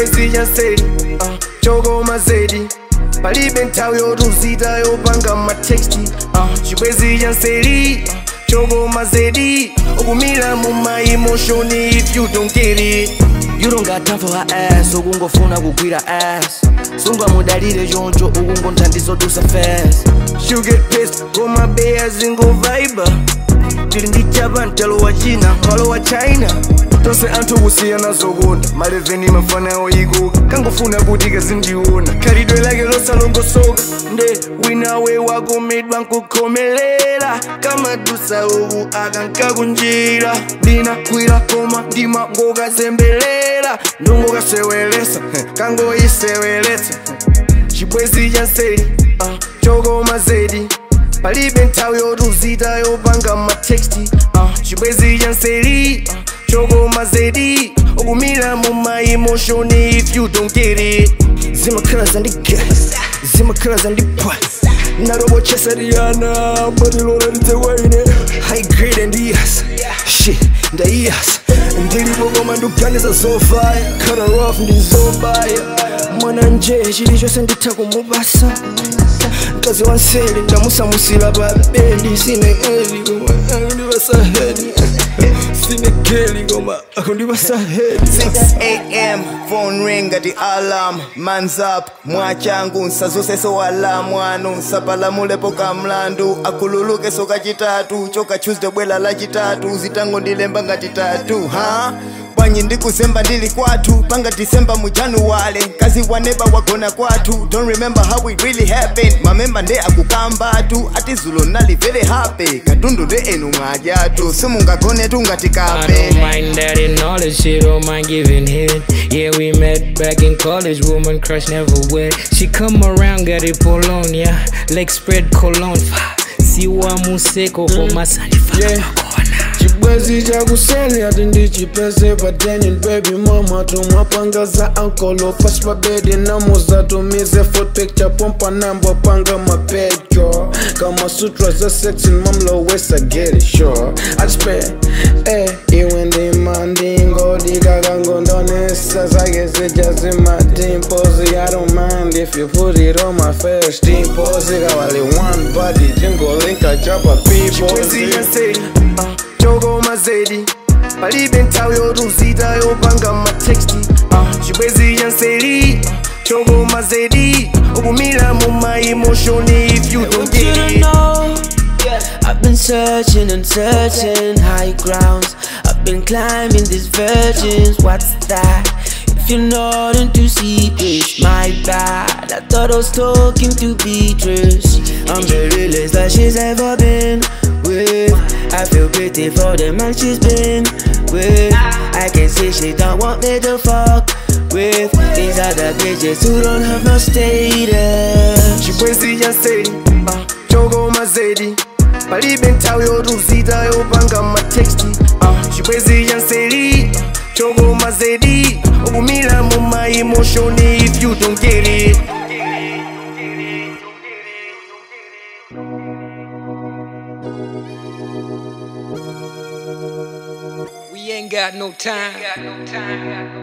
chibwezi cha nseri uh, chokoma zedi palibe nthawi yotuzita yopanga mateksti uh, chibwezi cha nseri uh, chokoma zedi ukumira mu my emotion if you don't get it You don't got time for her ass ukungofuna kugwira ass sungamudalire choncho ukungonthandizodusa fast You get pissed koma beya zingovaiba tili ndi chapa mtalo wa china malo wa china tonse anthu kusiyana zokonda maleveni mafana oyikuka kangofuna kuti kazindiona khalidwe lake losalongosoka nde winawe wakomedwa nkukhomelera kamadusa uku akankakunjira ndinakwira koma ndima ngokazembelela ndongokasewelesa kangoyiseweletsa chibwezi cha nseri uh, chokoma zedi palibe nthawi yotuzita yopanga mateksti uh, chibwezi cha nseri uh, chokoma zedi ukumira mu my emotion if you don't get it zimakhala zandigasa zimakhala zandipwa narobochesariana batilona lidzewaine high grade ndiyasa shit ndayiyasa ndilipo koma ndikuganiza zofaya khala rough ndizobaya mwana nje chilichonse nditha kumubasa mkazi wa nseli ndamusamusila pa bendi sine eli koma akundipasa hedi sine geli koma akundipasa hedi 6 am phone ring ati alarm mans up mwachangu nsazuseso wala mwanu nsapalamulepo kamlandu akhululukeso kachitatu choka tuesday bwela lachitatu zitango ndilemba ngati tatu ha bwanyi ndikuzemba ndili kwathu panga disemba mu januwale kazi waneba wagona kwathu don't remember how it really happened mamemba nde akukambatu ati zulo nali very happy katundu nde enu mwajatu simungagonetu ngati I kape don't mind that and all that shit, don't mind giving head. Yeah, we met back in college, woman crush never wet. She come around, got it Polonia, leg spread cologne. Siwa museko for my son. Yeah. chibwezi chakuseli ati ndichipese patenyin baby mama tumwapanga za ankolo pasi pabedi namuzatumize foot picture pompa nambo panga mapedyo kama sutra za sexin mamlowesa get it sure atispe eh iwe ndima ndingodikakangondonesa zake zijazimatimpozi i don't mind if you put it on my face timpozi kawali one body jingolinka chapa people chokoma zedi palibe nthawi yotuzita yopanga mateksti uh, chibwezi cha nseri uh, chokoma zedi ukumira mu my emotion if you don't want you get to it know I've been searching and searching high grounds I've been climbing these virgins What's that? If you're not into secrets, my bad I thought I was talking to Beatrice I'm the realest that she's ever been with I feel pity for the man she's been with I can see she don't want me to fuck with These other bitches who don't have no status chibwezi cha nseri uh, chokoma zedi palibe nthawi yotuzita yopanga mateksti uh, chibwezi cha nseri uh, chokoma zedi ukumira mu my emotion if you don't get it We ain't got no time.